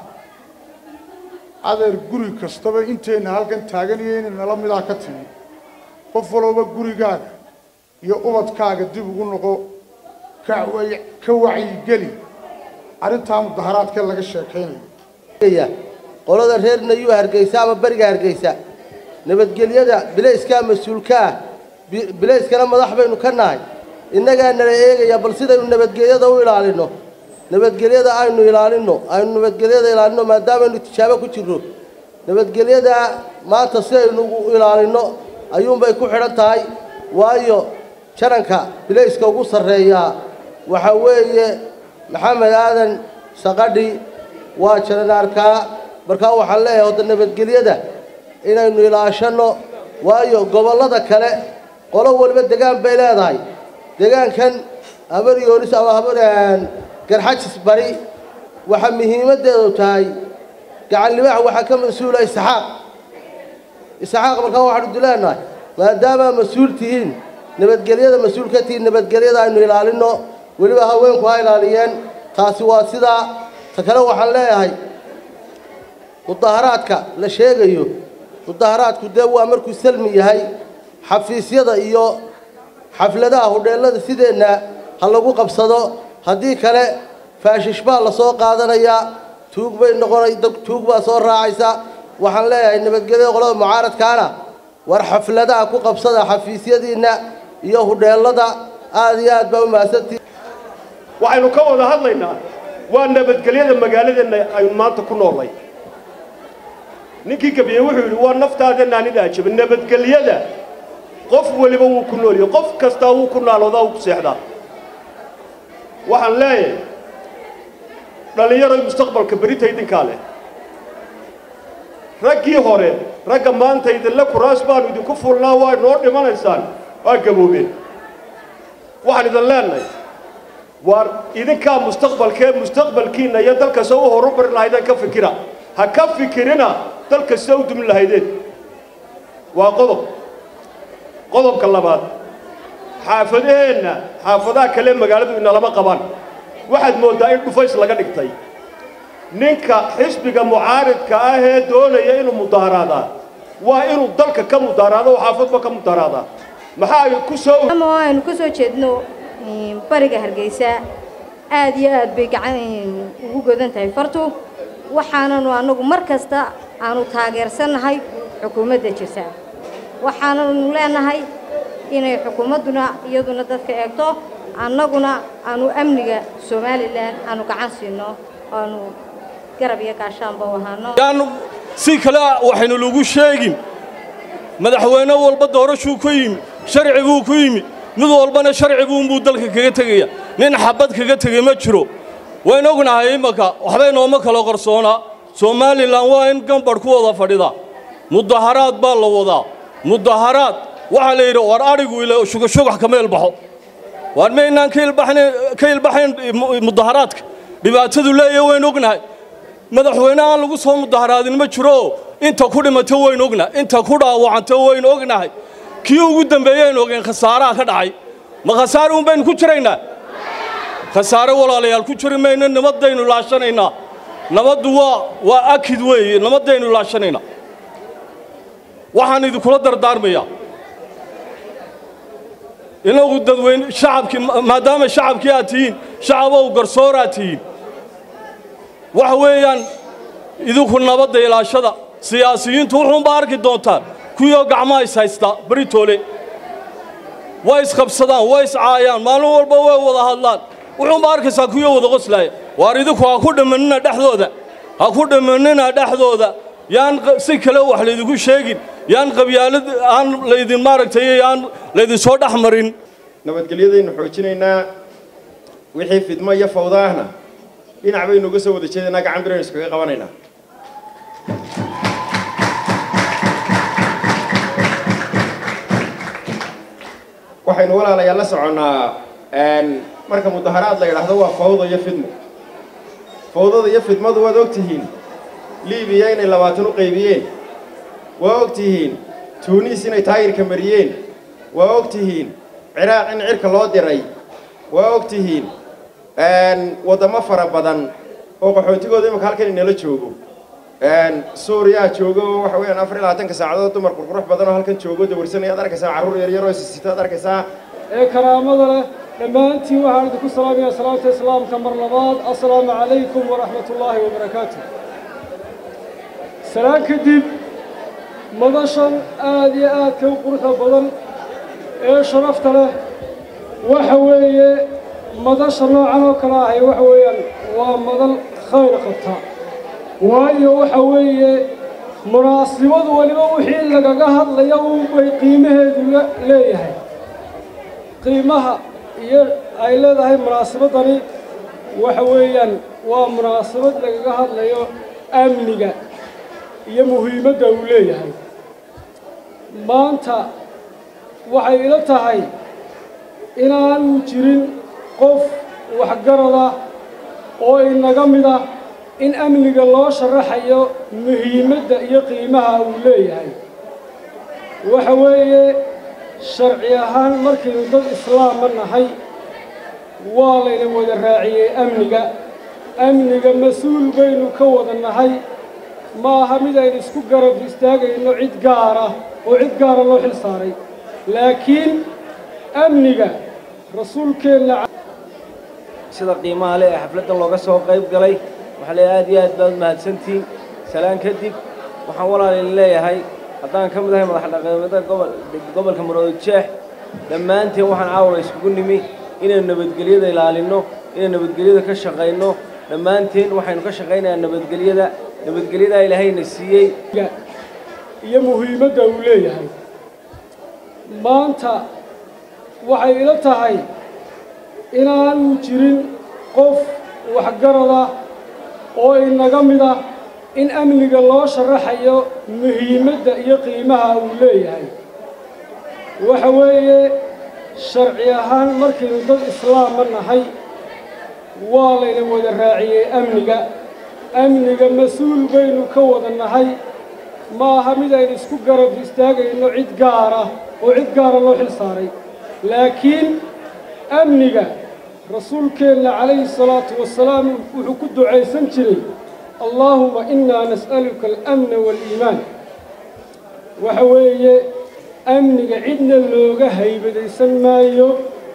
adeer guri kastaba inteenna halkan taaganiyo inay nala midaa ka timi qof walooba gurigaaga iyo ubadkaaga dib ugu noqo ka way- ka wacyigeli arrintaa mudaharaadkee laga sheekaynayo qolada reer nayuu hargeysa ama beriga hargeysa nabadgelyada bilayskaa mas-uulka ah bi- bilayskana madax baynu ka nahay innagaa nala eegaya bal sidaynu nabadgelyada u ilaalinno nabadgelyada aynu ilaalinno aynu nabadgelyada ilaalinno maadaamaynu tijaabo ku jirno nabadgelyada maanta si aynu u ilaalinno ayuunbay ku xidhan tahay waayo jaranka bilayska ugu sarreeyaa waxaa weeye maxamed aadan saqadhi waa jaranaarkaa markaa waxaan leeyahay hodda nabadgelyada inaynu ilaashanno waayo gobollada kale qolo waliba degaan bay leedahay degaankan habar yoonis ama habar garxajis bari waxaa muhiimaddeedu tahay gacan libaax waxaa ka mas-uula isxaaq isxaaq markaa waxaanu dileenahay maadaama mas-uul tihiin nabadgelyada mas-uul ka tihiin nabadgelyada aynu ilaalinno weliba haweenku ha ilaaliyeen taasi waa sidaa ta kale waxaan leeyahay mudaharaadka la sheegayo mudaharaadku dee waa markuu salmi yahay xafiisyada iyo xafladaha hudheellada sideenna ha lagu qabsado haddii kale faashish baa la soo qaadanayaa tuug bay noqonay dad tuug baa soo raacaysa waxaan leeyahay nabadgelyada qolada mucaaradkaana war xafladaha ku qabsada xafiisyadiinna iyo hudheellada aad iyo aad baa u mahadsantihin waxaynu ka wada hadlaynaa waa nabadgelyada magaaladeenna aynu maanta ku noolnay ninkii gabiye wuxuu yidhi waa naftaadeenna anida ajaba nabadgelyada qof weliba wuu ku nool yahay qof kastaa wuu ku naaloodaa wuu ku seexdaa waxaan leeyahay dhallinyaroy mustaqbalka berita idinkaa leh raggii hore ragga maanta idinle kuraas baanu idinku fulnaa waa noo dhimanaysaan waa gaboobeen waxaan idin leenahay waar idinkaa mustaqbalkee mustaqbalkiinna iyo dalkasta u horumari lahaydeen ka fikira ha ka fikirina dalkasta u dumi lahaydeen waa qodob qodobka labaad xaafadaheenna xaafadaha kale magaaladu inalama qabaan waxaad mooddaa in dhufays laga dhigtay ninka xisbiga mucaaridka ah ee doonaya inuu mudaharaadaa waa inuu dalka ka mudaaraado oo xaafadba ka mudaharaadaa maxaa ay ku soo ama oo aynu ka soo jeedno bariga hargeysa aad iyo aad bay gacan ugu godan tahay fartu waxaananu annagu mar kasta aanu taageersannahay xukuumadda jirta waxaananu leenahay inay xukuumadduna iyaduna dadka eegto annaguna aanu amniga somalilan aanu gacan siino aanu garab iyo gaashaanba u ahaano yaanu si kale waxaynu lagu sheegin madaxweyne walba doorashuu ku yimi sharci buu ku yimi mid walbana sharci buunbuu dalka kaga tegaya nin xabad kaga tegay ma jiro waynu ognahay imaka waxbay nooma kala qarsoonaa somalilan waa in gambarh ku wada fadhida mudaharaad baa la wadaa mudaharaad waxaa la yidhi war adhigu ila shugashugax kama ilbaxo waar maynaan ka ilbaxnayn ka ilbaxayn mudaharaadka dhibaatadu leeyahay waynu ognahay madaxweyne aan lagu soo mudaharaadin ma jiro inta ku dhimato waynu ognahay inta ku dhaawacanto waynu ognahay kii ugu dambeeyaynu ogeen khasaaraha ka dhacay ma khasaare un baynu ku jiraynaa khasaare walaalayaal ku jiri mayno nabadaynu laashanaynaa nabaddu waa waa akid weeye nabadaynu laashanaynaa waxaan idinkula dardaarmayaa inagu dadweyne shacabkii maadaama shacabkii aad tihiin shacabow garsooraad tihiin waxa weeyaan idinku nabadda ilaashada siyaasiyiintu wuxuunbaa arki doontaan kuwiioo gacmaha is haysta beritoole way isqabsadaan way iscaayaan maalin walba way wada hadlaan wuxuunbaa arkaysaa kuwiioo wada qoslaaya waar idinku ha ku dhammanina dhexdooda ha ku dhammanina dhexdooda yaan si kale wax laydinku sheegin yaan qabyaalad aan laydin maaragtay aan laydinsoo dhex marin nabadgelyadaynu xoojinaynaa wixii fidmo iyo fawda ahna dhinac baynu uga soo wada jeedaynaa gacan biraynu iskaga qabanaynaa waxaynu walaalayaal la soconnaa marka mudaharaad la yidhaahdo waa fawda iyo fidmo fawdada iyo fidmadu waad og tihiin libiya inay labaatan u qaybiyeen waa og tihiin tuuniis inay taayirka mariyeen waa og tihiin ciraaq in cirka loo diray waa og tihiin waddamo fara badan oo qaxootigooda imika halkan inala joogo suuriyaa joogo oo waxa weeyaan afar iyo labaatanka saacadood dumar qurqurux badan oo halkan joogo dawarsanaya ad arkaysaa carruur yaryar oo isisita ad arkaysaa ee karaamada leh dhammaantiin waxaan idinku salaamayaa salaamta islaamka mar labaad assalaamu calaykum waraxmat ullaahi wabarakaatu salaan kadib madashan aad iyo aadka u quruxda badan ee sharafta leh waxa weeye madasha noocan oo kale ahay waxa weeyaan waa madal khayr qabta waayo waxa weeye munaasibadu weliba wixii lagaga hadlaya unbay qiimaheedu leeyahay qiimaha iyo ay leedahay munaasibadani waxa weeyaan waa munaasabad lagaga hadlayo amniga iyo muhiimadda uu leeyahay maanta waxay ila tahay inaanu jirin qof waxgarada oo inaga mid ah in amniga loo sharaxayo muhiimadda iyo qiimaha uu leeyahay waxa weeye sharci ahaan markaynu dad islaama nahay waa layna wada raaciyey amniga amniga mas-uul baynu ka wada nahay ma aha mid aynu isku garab istaagayno cid gaara oo cid gaara loo xil saaray laakiin amniga rasuulkeenna sida qiimaha leh ee xafladdan looga soo qayb galay waxaa leeyahay aad iyo aad baad u mahadsantihiin salaan kadib waxaan walaalin leeyahay haddaan ka mid ahay madax dhaqameedada gobol gobolka maroodi jeex dhammaanteen waxaan caawa iskugu nimi inaynu nabadgelyada ilaalinno inaynu nabadgelyada ka shaqayno dhammaanteen waxaynu ka shaqaynayaa nabadgelyada nabadgelyadaa ilaahayna siiyey iyo muhiimadda uu leeyahay maanta waxay ila tahay inaanu jirin qof waxgarada oo inaga mid ah in amniga loo sharaxayo muhiimadda iyo qiimaha uu leeyahay waxa weeye sharci ahaan markaynu dad islaama nahay waa layna wada raaciyey amniga amniga mas-uul baynu ka wada nahay ma aha mid aynu isku garab istaagayno cid gaar ah oo cid gaara loo xil saaray laakiin amniga rasuulkeenna calayhi salaatu wasalaam wuxuu ku ducaysan jiray allaahuma innaa nas'aluka alamna waaliimaan waxa weeye amniga cidna looga haybadaysan maayo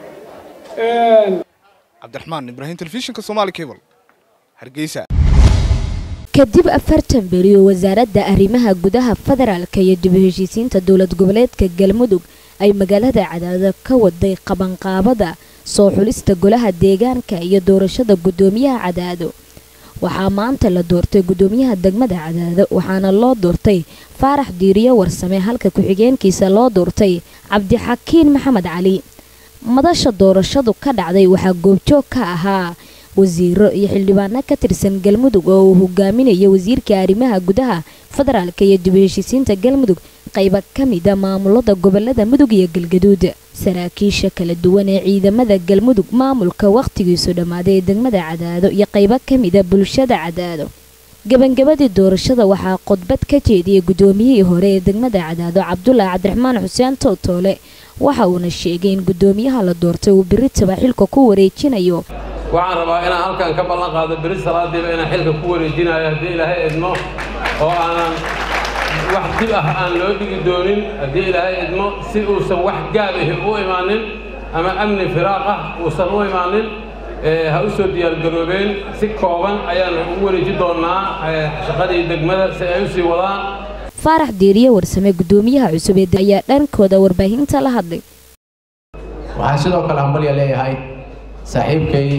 cabdiraxmaan ibraahim telefishinka somaali cable hargeysa kadib afartan beri oo wasaaradda arrimaha gudaha federaalka iyo dib u heshiisiinta dowlad goboleedka galmudug ay magaalada cadaado ka waday qabanqaabada soo xulista golaha deegaanka iyo doorashada guddoomiyaha cadaado waxaa maanta la doortay guddoomiyaha degmada cadaado waxaana loo doortay faarax diiriyo warsame halka ku-xigeenkiisa loo doortay cabdixakiin maxamed cali madasha doorashadu ka dhacday waxaa goobjoog ka ahaa wasiiro iyo xildhibaano ka tirsan galmudug oo uu hogaaminayo wasiirka arrimaha gudaha federaalka iyo dib u heshiisiinta galmudug qayba ka mida maamulada gobolada mudug iyo galgaduud saraakiisha kala duwan ee ciidamada galmudug maamulka wakhtigiisu dhammaaday ee degmada cadaado iyo qaybo ka mida bulshada cadaado gabangabadii doorashada waxaa khudbad ka jeediyey guddoomiyihii hore ee degmada cadaado cabdulaahi cabdiraxmaan xuseen towtoole waxa uuna sheegay in guddoomiyaha la doortay uu biritaba xilka ku wareejinayo waxaan rabaa inaan halkan ka ballan qaado beri salaadiiba inaan xilka ku wareejinayo haddii ilaahay idmo oo aanan wax dib ah aan loo dhigi doonin haddii ilaahay idmo si uusan wax gaab ahi u imaanin ama amni firaaq ah uusan u imaanin ha u soo diyaargaroobeen si kooban ayaan ugu wareeji doonnaa shaqadii degmada si ay u sii wadaan faarax diiriye warsame guddoomiyaha cusub ee ayaa dhankooda warbaahinta la hadlay waxaan sidoo kale hambalya leeyahay saaxiibkay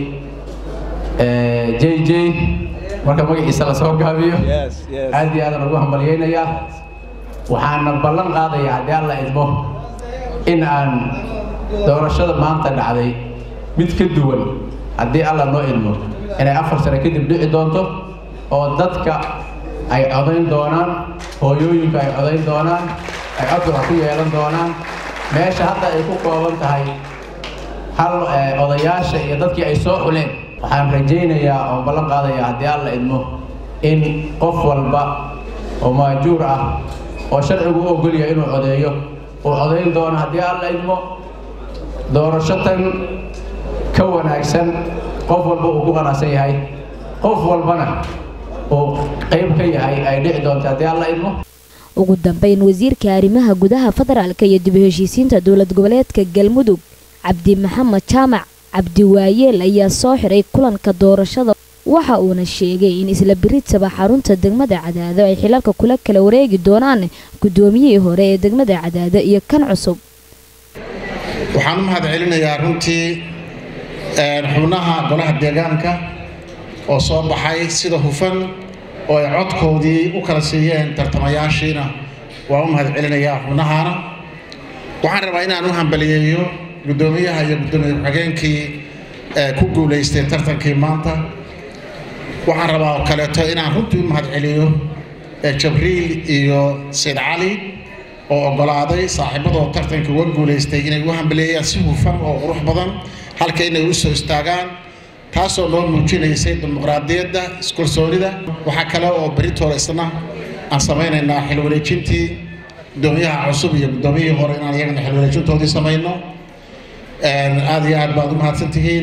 j j marka magaciisa la soo gaabiyo aad iyo aadan ugu hambalyaynayaa waxaana ballan qaadayaa haddii alla idmo in aan doorashada maanta dhacday mid ka duwan haddii alla noo idmo inay afar sano kadib dhici doonto oo dadka ay codayn doonaan hooyooyinka ay codayn doonaan ay codka ku yeelan doonaan meesha hadda ay ku kooban tahay hal odayaasha iyo dadkii ay soo xuleen waxaan rajaynayaa oo ballan qaadayaa haddii alla idmo in qof walba oo maajuur ah oo sharcigu u ogolyahay inuu codeeyo uu codayn doono haddii alla idmo doorasho tan ka wanaagsan qof walba uu ku qanacsan yahay qof walbana uu qayb ka yahay ay dhici doonto haddii alla idmo ugu dambeyn wasiirka arrimaha gudaha federaalka iyo dib u heshiisiinta dowlad goboleedka galmudug cabdi maxamed jaamac cabdi waayeel ayaa soo xiray kulanka doorashada waxa uuna sheegay in isla biritaba xarunta degmada cadaado ay xilalka kula kala wareegi doonaan guddoomiyihii hore ee degmada cadaado iyo kan cusub waxaan u mahad celinayaa runtii xubnaha golaha deegaanka oo soo baxay sida hufan oo ay codkoodii u kala siiyeen tartamayaashiina waan u mahad celinayaa xubnahaana waxaan rabaa inaan u hambaliyeeyo guddoomiyaha iyo guddoomiye ku-xigeenkii ku guulaystay tartankii maanta waxaan rabaa oo kaleeto inaan runtii u mahad celiyo jabriil iyo sayd cali oo oggolaaday saaxiibadoo tartanka uga guulaystay inay u hambaliyeeyaan si hufan oo qurux badan halka inay u soo istaagaan taasoo noo muujinaysay dimuqraadiyadda iskalsoonida waxaa kale oo beritoole isna aan samaynaynaa xil wareejintii guddoomiyaha cusub iyo guddoomiyihii hore inaan iyagana xil wareejintoodii samayno aad iyo aad baad u mahadsan tihiin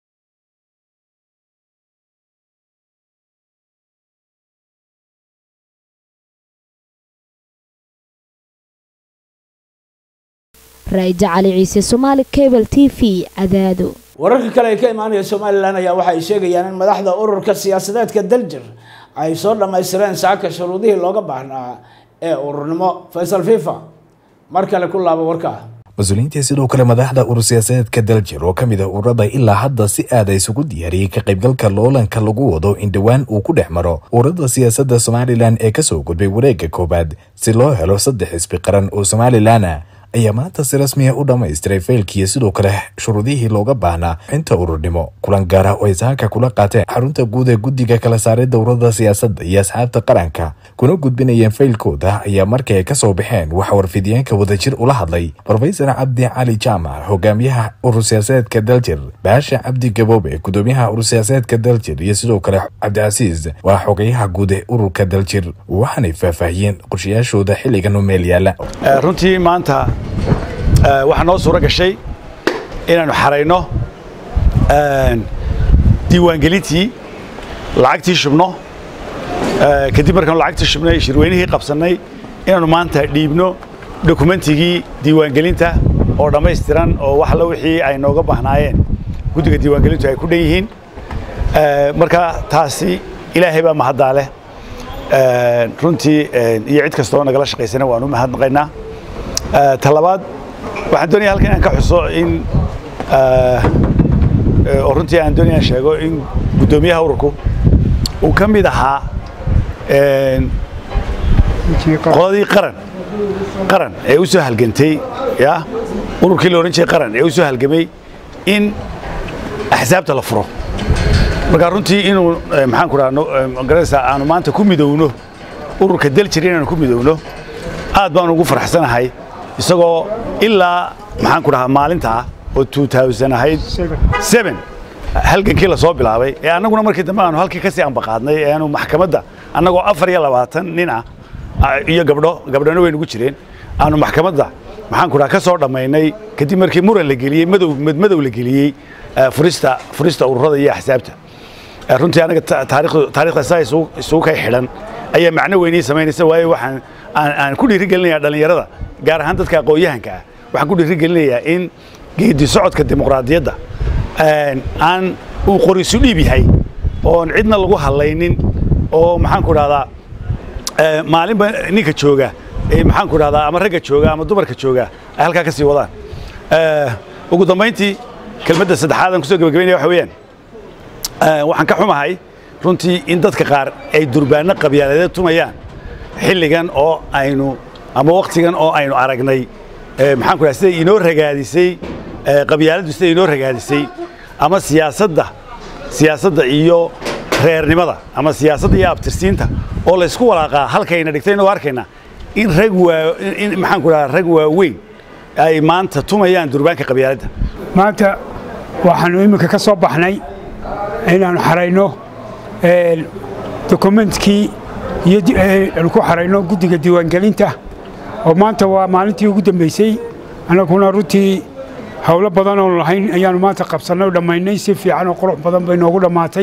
raa'ida cali ciise somaali cable t v cadaado wararka kale ee ka imaanaya somalilan ayaa waxa ay sheegayaan in madaxda ururka siyaasadeedka daljir ay soo dhammaystireen saaka shuruudihii looga baahnaa ee ururnimo faysal fifa mar kale ku laaba warka mas-uuliyiintii sidoo kale madaxda urur siyaasadeedka daljir oo ka mid ah ururada ilaa hadda si aada isugu diyaariyey ka qaybgalka loolanka lagu wado in dhowaan uu ku dhex maro ururada siyaasadda somalilan ee kasoo gudbay wareegga koowaad si loo helo saddex xisbi qaran oo somalilana ayaa maanta si rasmiya u dhammaystiray faylkiiyo sidoo kale shuruudihii looga baahnaa inta ururnimo kulan gaara oo ay sahanka kula qaateen xarunta guud ee guddiga kala saaray dowrada siyaasadda iyo asxaabta qaranka kuna gudbinayeen faylkooda ayaa markii ay kasoo baxeen waxa warfidiyeenka wadajir ula hadlay rofesor cabdi cali jaamac hogaamiyaha urur siyaasadeedka daljir baasha cabdi gaboobe gudoomiyaha urur siyaasadeedka daljir iyo sidoo kale cabdicasiis waa xogayaha guud ee ururka daljir waxaanay faahfaahiyeen qorshayaashooda xilligan u meel yaala runtii maanta waxaa noo suuro gashay inaannu xarayno diiwaangelintii lacagtii shubno kadib markaanu lacagtii shubnay shirweynihii qabsannay inaannu maanta dhiibno dokumentigii diiwaangelinta oo dhammaystiran oo wax alla wixii ay nooga baahnaayeen guddiga diiwaangelintu ay ku dhan yihiin marka taasi ilaahay baa mahaddaa leh runtii iyo cid kastoo nagala shaqaysana waan u mahadnaqaynaa talabaad waxaan doonaya halkan inaan ka xuso in oo runtii aan doonaya sheego in guddoomiyaha ururku uu ka mid ahaa qoladii qaran qaran ee u soo halgantay ya ururkii la odhan jiray qaran ee u soo halgamay in axsaabta la furo marka runtii inuu maxaan ku dhaha garanaysaa aanu maanta ku midowno ururka daljir inaanu ku midowno aad baan ugu farxsanahay isagoo ilaa maxaan ku dhahaa maalintaa oo ahayd halgankii lasoo bilaabay ee annaguna markii dambe aanu halkii kasii ambaqaadnay ee aanu maxkamadda annagoo afar iyo labaatan nin ah iyo gabdho gabdhona way nugu jireen aanu maxkamadda maxaan ku dhaha ka soo dhammaynay kadib markii muran la geliyey madow madmadow la geliyey furista furista ururada iyo axsaabta runtii anaga taarikhda saa isugu kay xidhan ayaa macno weynii samaynaysa waayo waxaan aan ku dhiirigelinayaa dhallinyarada gaar ahaan dadka aqoon-yahanka ah waxaan ku dhiirigelinayaa in geedi socodka dimuqraadiyadda aan uu qorisu dhiib yahay oon cidna lagu hadlaynin oo maxaan ku dhahdaa maalinba ninka jooga maxaan ku dhahdaa ama ragga jooga ama dumarka jooga ay halkaa ka sii wadaan ugu dambayntii kelmadda saddexaad aan kusoo gebagabaynaya waxa weeyaan waxaan ka xumahay runtii in dadka qaar ay durbaanno qabyaaladeed tumayaan xilligan oo aynu ama wakhtigan oo aynu aragnay maxaan ku dhaha sida inoo ragaadisay qabyaaladdu sida inoo ragaadisay ama siyaasadda siyaasadda iyo reernimada ama siyaasadda iyo abtirsiinta oo laysku walaaqaa halkayna dhigtayno arkayna in rag waa in maxaan ku dhaha rag waaweyn ay maanta tumayaan durbaanka qabyaaladda maanta waxaannu iminka ka soo baxnay inaannu xarayno dokumentkii iyo aanu ku xarayno guddiga diiwaangelinta oo maanta waa maalintii ugu dambaysay annaguna runtii howlo badan oonu lahayn ayaannu maanta qabsannay oo dhammaynay si fiican oo qurux badan bay noogu dhammaatay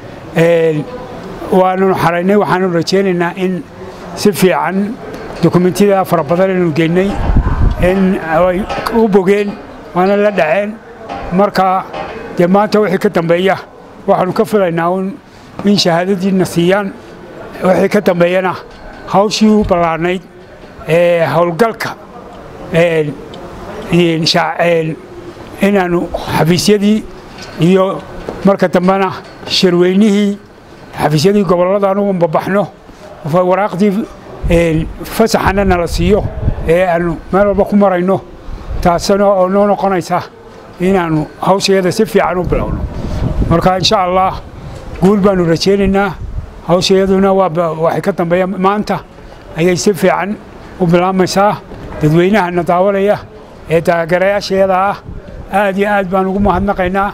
waananu xaraynay waxaanu rajaynaynaa in si fiican dokumentiyada fara badan aynu geynay in ay u bogeen waana la dhaceen marka dee maanta wixii ka dambeeya waxaanu ka filaynaa un in shahaadadiina siiyaan wixii ka dambeeyana hawshii u ballaarnayd ee howlgalka inaannu xafiisyadii iyo marka dambena shirweynihii xafiisyadii gobollada anugu babaxno waraaqdii fasaxana nala siiyo ee aanu meel walba ku marayno taasina oo noo noqonaysa inaannu hawshayada si fiican u bilowno marka insha allah guul baannu rajaynaynaa hawshayaduna waxay ka dambeeya maanta ayay si fiican u bilaabmaysaa dadweynahana daawanaya ee taageerayaasheeda ah aad iyo aad baan ugu mahadnaqaynaa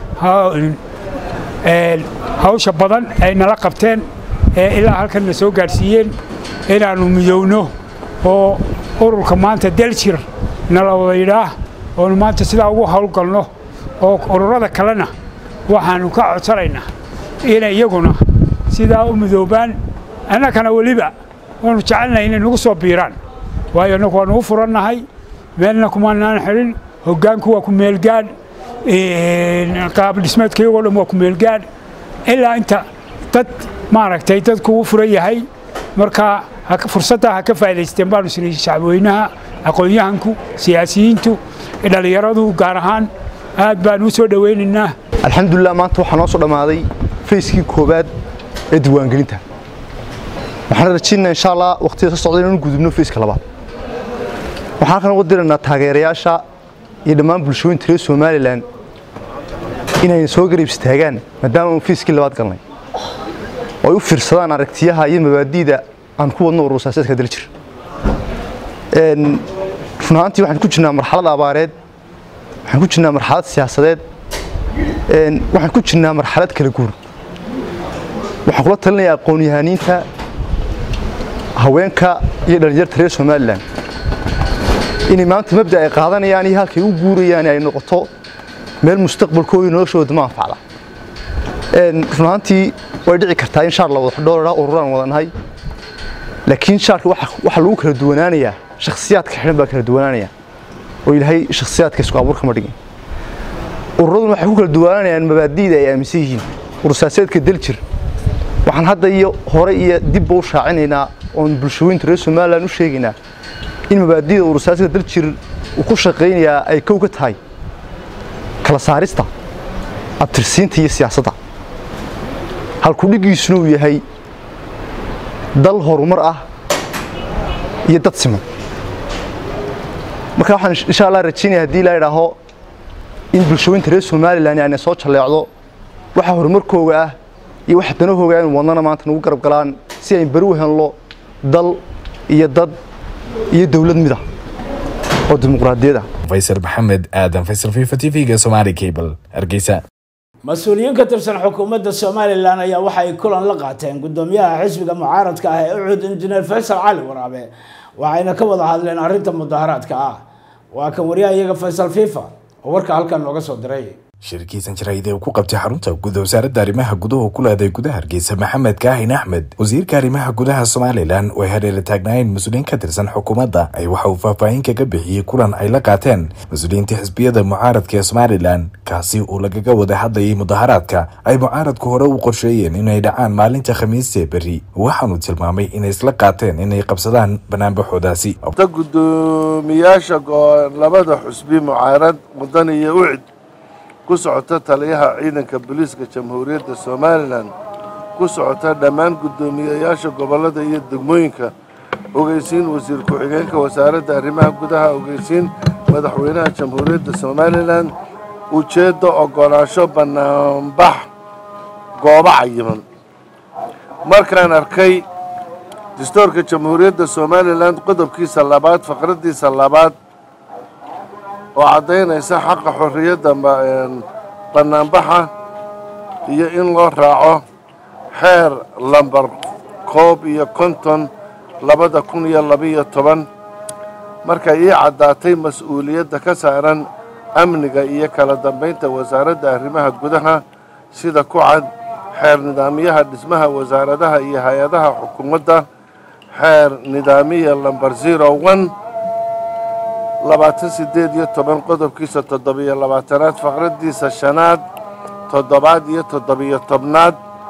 hawsha badan ay nala qabteen ee ilaa halkan na soo gaadhsiiyeen inaannu midowno oo ururka maanta daljir nala wada yidhaah oonu maanta sidaa ugu howlgalno oo ururada kalena waxaannu ka codsanaynaa inay iyaguna sidaa u midoobaan annagana weliba waannu jecelnahay inay nagu soo biiraan waayo annagu waannu u furannahay meelna kumaanaan xidhin hoggaanku waa ku meelgaadh qaab dhismeedkaygoo dhan waa ku meelgaadh ilaa inta dad maaragtay dadku u furan yahay marka fursadda ha ka faa'idaysteen baanu isnay shacabweynaha aqoon-yahanku siyaasiyiintu dhallinyaradu gaar ahaan aad baan u soo dhowaynaynaa alxamdulilah maanta waxaa noo soo dhammaaday fayskii koowaad ee diiwaangelinta waxaan rajaynaa insha allah waqtida soo socda inaan gudubno fayska labaad waxaan halkan uga diraynaa taageerayaasha iyo dhammaan bulshooyinta reer somalilan inay soo garab istaagaan maadaama aan fayskii labaad galnay oo ay u fiirsadaan aragtiyaha iyo mabaadi'da aan ku wadno ururasaaseedka daljir run ahaantii waxaan ku jirnaa marxalad abaareed waxaan ku jirnaa marxalad siyaasadeed waxaan ku jirnaa marxalad kala guur waxaan kula talinayaa aqoon-yahaniinta haweenka iyo dhallinyarta reer somalilan inay maanta mabda ay qaadanayaan iyo halkay u guurayaan ay noqoto meel mustaqbalkooda noloshooda ma anfacda run ahaantii way dhici kartaa in shaar la wada xidhoolaa ururaan wadanahay laakiin shaarka waxaa lagu kala duwanaanayaa shakhsiyaadka xidhan baa kala duwanaanaya oo ilaahay shakhsiyaadka isku abuur kama dhigin ururaduna waxay ku kala duwanaanayaan mabaadi'da ay aaminsan yihiin urursaaseedka daljir waxaan hadda iyo hore iyo dibba u shaacinaynaa oon bulshooyinta reer somalilan u sheegaynaa in mabaadi'da urursaaseedka daljir uu ku shaqaynayaa ay kow ka tahay kala saarista abtirsiinta iyo siyaasadda halkudhigiisuna uu yahay dal horumar ah iyo dad siman marka waxaan insha allah rajaynaya haddii la idhaaho in bulshooyinta reer somalilan aanay soo jalleecdo waxa horumarkooga ah iyo waxa danahooga inu wadnana maanta nagu garab galaan si ayn beri u helno dal iyo dad iyo dowlad mida oo dimuqraadiyad ah faysal maxamed aadan faysal fifa t v-ga somaali cable hargeysa mas-uuliyiin ka tirsan xukuumadda somalilan ayaa waxa ay kulan la qaateen guddoomiyaha xisbiga mucaaradka ah ee ucud injineer faysal cali waraabe waxayna ka wada hadleen arrinta mudaharaadka ah waa kan wariyaha iyaga faysal fifa oo warka halkan nooga soo diray shirkiisan jaraa'id ee uu ku qabtay xarunta guud wasaaradda arrimaha gudaha ku leeday gudaha hargeysa maxamed kaahin axmed wasiirka arrimaha gudaha somalilan oo ay hareera taagnaayeen mas-uuliyiin ka tirsan xukuumadda ay waxa uu faahfaahin kaga bixiyey kulan ay la qaateen mas-uuliyiinta xisbiyada mucaaradka ee somalilan kaasi uu lagaga wada hadlayay mudaharaadka ay mucaaradku hore u qorsheeyeen inay dhacaan maalinta khamiistee berri waxaanu tilmaamay inay isla qaateen inay qabsadaan banaanbaxoodaasi gudoomiyaasha labada xusbi mucaarad mudan iyo ucid ku socota taliyaha ciidanka booliiska jamhuuriyadda somalilan ku socota dhammaan guddoomiyeyaasha gobollada iyo degmooyinka ogeysiin wasiir ku-xigeenka wasaaradda arrimaha gudaha ogeysiin madaxweynaha jamhuuriyadda somalilan ujeedda oggolaansho bannaanbax goobo cayiman markaan arkay dastuurka jamhuuriyadda somalilan qodobkiisa labaad faqraddiisa labaad oo caddaynaysa xaqa xorriyadda bannaanbaxa iyo in loo raaco xeer lambar koob iyo konton labada kun iyo labiyo toban markay ii caddaatay mas-uuliyadda ka saaran amniga iyo kala dambaynta wasaaradda arrimaha gudaha sida ku cad xeer nidaamyaha dhismaha wasaaradaha iyo hay-adaha xukuumadda xeer nidaamiya lambar zero one labaatan siddeed iyo toban qodobkiisa toddobiyo labaatanaad faqraddiisa shanaad toddobaad iyo toddobiyo tobnaad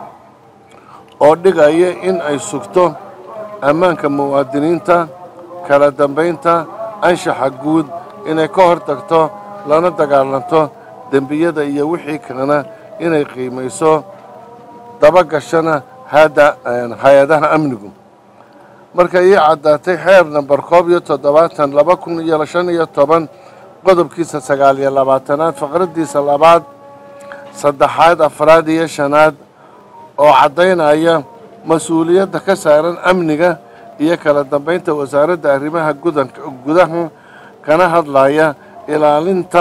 oo dhigaya in ay sugto ammaanka muwaadiniinta kala dambaynta anshaxa guud inay ka hor tagto lana dagaalanto dembiyada iyo wixii kalena inay qiimayso dabagashana hay-adaha amnigu marka ii caddaatay xeer namber koob iyo toddobaatan laba kun iyo shan iyo toban qodobkiisa sagaal iyo labaatanaad faqraddiisa labaad saddexaad afraad iyo shanaad oo caddaynaya mas-uuliyadda ka saaran amniga iyo kala dambaynta wasaaradda arrimaha gudaha kana hadlaya ilaalinta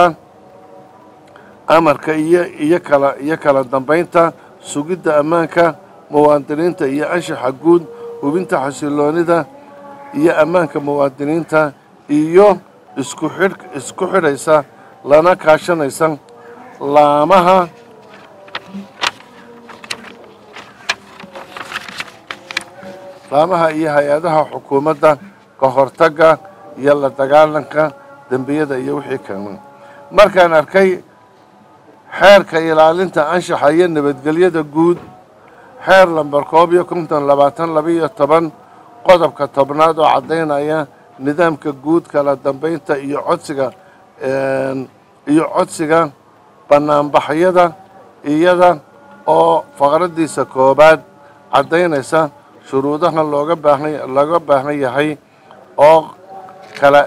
amarka iyo iyo kala iyo kala dambaynta sugidda ammaanka muwaadiniinta iyo anshaxa guud hubinta xasiloonida iyo ammaanka muwaadiniinta iyo isku xidh isku xidhaysa lana kaashanaysa laamaha laamaha iyo hay-adaha xukuumadda ka hortagga iyo la dagaalanka dembiyada iyo wixii kale markaan arkay xeerka ilaalinta anshaxa iyo nabadgelyada guud xeer lamber koob iyo konton labaatan labaiyo toban qodobka tobnaad oo caddaynaya nidaamka guud kala dambaynta iyo codsiga iyo codsiga bannaanbaxyada iyada oo faqraddiisa koobaad caddaynaysa shuruudaha looga baahan looga baahan yahay oo kala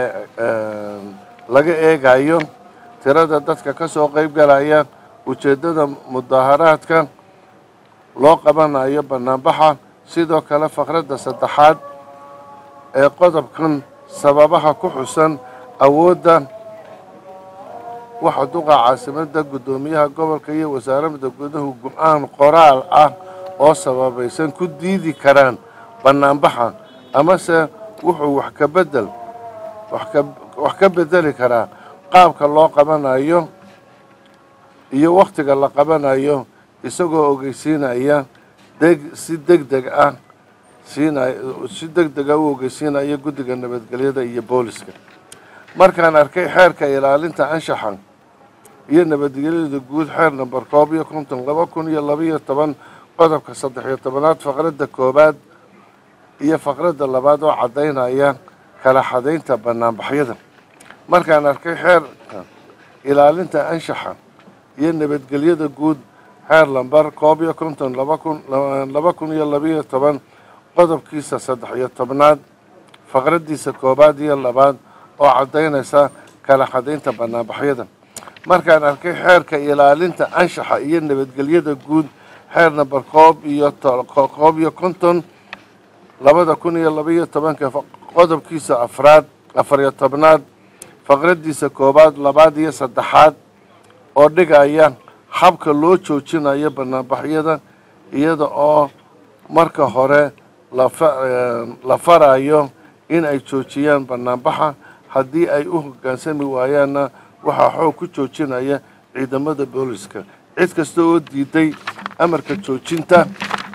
laga eegayo tirada dadka ka soo qayb galaya ujeeddada mudaharaadka loo qabanayo bannaanbaxa sidoo kale faqradda saddexaad ee qodobkan sababaha ku xusan awoodda waxa duqa caasimadda guddoomiyaha gobolka iyo wasaaradda gudahu go-aan qoraal ah oo sababaysan ku diidi karaan bannaanbaxa amase wuxuu wax ka bedel wax ka bedeli karaa qaabka loo qabanayo iyo wakhtiga la qabanayo isagoo ogeysiinaya deg si deg deg ah siinay si deg dega u ogeysiinaya guddiga nabadgelyada iyo booliska markaan arkay xeerka ilaalinta anshaxa iyo nabadgelyada guud xeer namber koob iyo konton laba kun iyo labaiyo toban qodobka saddex iyo tobanaad faqradda koowaad iyo faqradda labaad oo caddaynaya kala xadaynta bannaanbaxyada markaan arkay xeerka ilaalinta anshaxa iyo nabadgelyada guud xeer lamber koob iyo konton laba kun laba kun iyo labaiyo toban qodobkiisa saddex iyo tobnaad faqraddiisa koowaad iyo labaad oo caddaynaysa kala xadaynta bannaanbaxyada markaan arkay xeerka ilaalinta anshaxa iyo nabadgelyada guud xeer namber koob iyo koob iyo konton labada kun iyo labaiyo tobanka qodobkiisa afraad afar iyo tobnaad faqraddiisa koowaad labaad iyo saddexaad oo dhigaya habka loo joojinayo bannaanbaxyada iyada oo marka hore la farayo in ay joojiyaan bannaanbaxa haddii ay u hoggaansami waayaanna waxaa xoog ku joojinaya ciidamada booliska cid kasta oo diiday amarka joojinta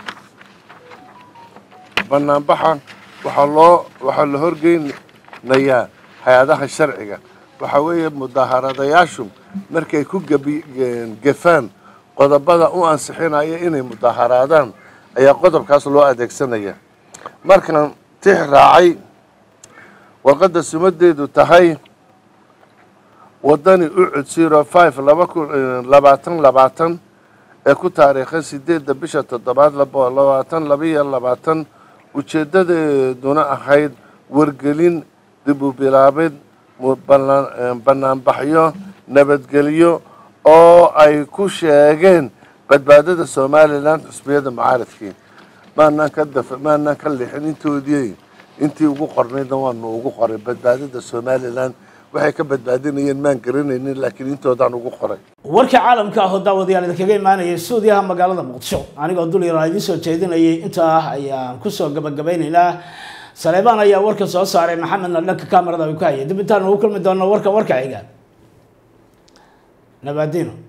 bannaanbaxa waxaa loo waxaa la horgeynayaa hay-adaha sharciga waxaa weeye mudaharadayaashu markay ku gefaan qodobada u ansixinaya inay mudaharaadaan ayaa qodobkaas loo adeegsanaya markaan tix raacay warqadda sumadeedu tahay wadani ucud zero five laba kun labaatan labaatan ee ku taariikhan sideedda bisha toddobaad labaatan labaiyo labaatan ujeeddadeeduna ahayd wargelin dib u bilaabid bannaanbaxyo nabadgelyo oo ay ku sheegeen badbaadada somalilan xusbiyada mucaaradkii maanaan ka daf maanaan ka lixin intoodii intii ugu qornaydna waanu ugu qoray badbaadada somalilan waxay ka badbaadinayeen maan garanaynin laakiin intoodaan ugu qoray warka caalamka ah oo daawadayaal idinkaga imaanayay suudiyaha magaalada muqdisho anigoo dul yaraa idiin soo jeedinayay intaa ah ayaan kusoo gabagabeynaynaa saleebaan ayaa warka soo saaray maxamedna dhanka kamarada ay ku hayay dib intaan ugu kulmi doonno warka warka xiga nabaadino